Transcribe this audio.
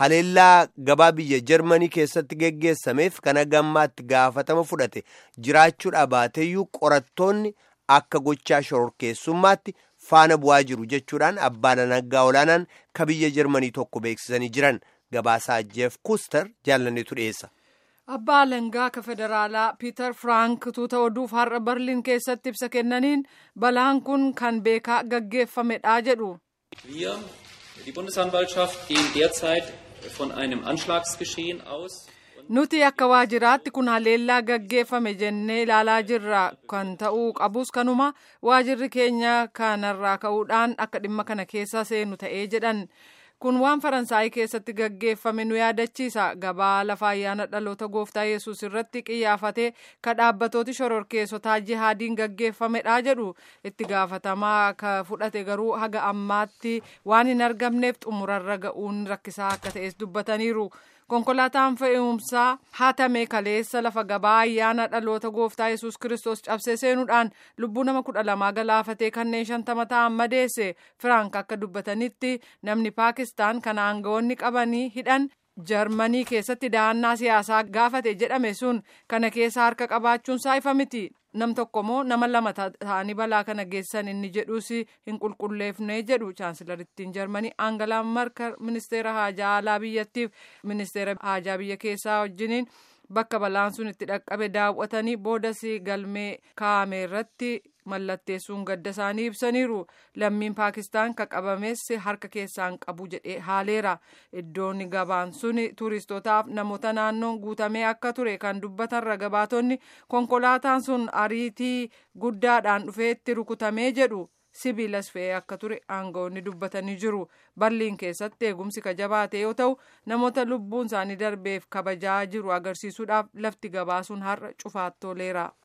haleellaa gabaa biyya jarmanii keessatti geggeessameef kana gammaatti gaafatama fudhate jiraachuudha baateeyyuu qorattoonni akka gochaa shororkeessummaatti faana bu'aa jiru jechuudhaan abbaan alangaa olaanaan ka biyya jarmanii tokko beeksisanii jiran gabaasaa jeef kuster jaalanneetu dhiyeessa. abbaa alangaa ka federaalaa piiter frank tuuta oduuf har'a berliin keessatti ibsa kennaniin balaan kun kan beekaa gaggeeffamedha jedhu. Wir, die Bundesanwaltschaft, gehen derzeit von einem Anschlagsgeschehen aus. nuti akka waajjiraatti kun haleellaa gaggeeffame jennee ilaalaa jirra kan ta'uu qabus kanuma waajjirri keenya kanarraa ka'uudhaan akka dhimma kana keessa seenu ta'ee jedhan. kun waan faransaayii keessatti gaggeeffame nu yaadachiisa gabaa lafa ayyaana dhaloota gooftaa yesus irratti qiyyaafatee ka dhaabbatooti shororkeessotaa jihaadiin gaggeeffamedha jedhu itti gaafatamaa ka fudhate garuu haga ammaatti waan hin argamneef xumurarra ga'uun rakkisaa akka ta'es dubbataniiru. konkolaataan fe'umsaa hatame kaleessa lafa gabaa ayyaana dhaloota gooftaa yesus kiristoos cabsee seenuudhaan lubbuu nama kudha lamaa galaafatee kanneen shantama ta'an madeesse firaank akka dubbatanitti namni paakistaan kan aangawoonni qabanii hidhan jarmanii keessatti dahannaa siyaasaa gaafate jedhame sun kana keessa harka qabaachuun saayifa miti nam tokkommoo nama lama ta'anii balaa kana geessan inni jedhus hin qulqulleefne jedhu chaansilarittiin jarmanii aangalaa markar ministeera haajaa alaa biyyattiif ministeera haajaa biyya keessaa wajjiniin bakka balaan sun itti dhaqqabe daawwatanii boodas galmee kaa'ame irratti mallatteessuun gadda isaanii ibsaniiru lammiin paakistaan ka qabames harka keessaan qabu jedhee haaleera iddoon gabaan sun tuuristootaaf namoota naannoon guutamee akka ture kan dubbatan ragabaatonni konkolaataan sun ariitii guddaadhaan dhufeetti rukutamee jedhu sibiilas fe'ee akka ture aangawoonni dubbatanii jiru barliin keessatti eegumsi ka jabaate yoo ta'u namoota lubbuun isaanii darbeef kabajaa jiru agarsiisuudhaaf lafti gabaa sun har'a cufaattooleera.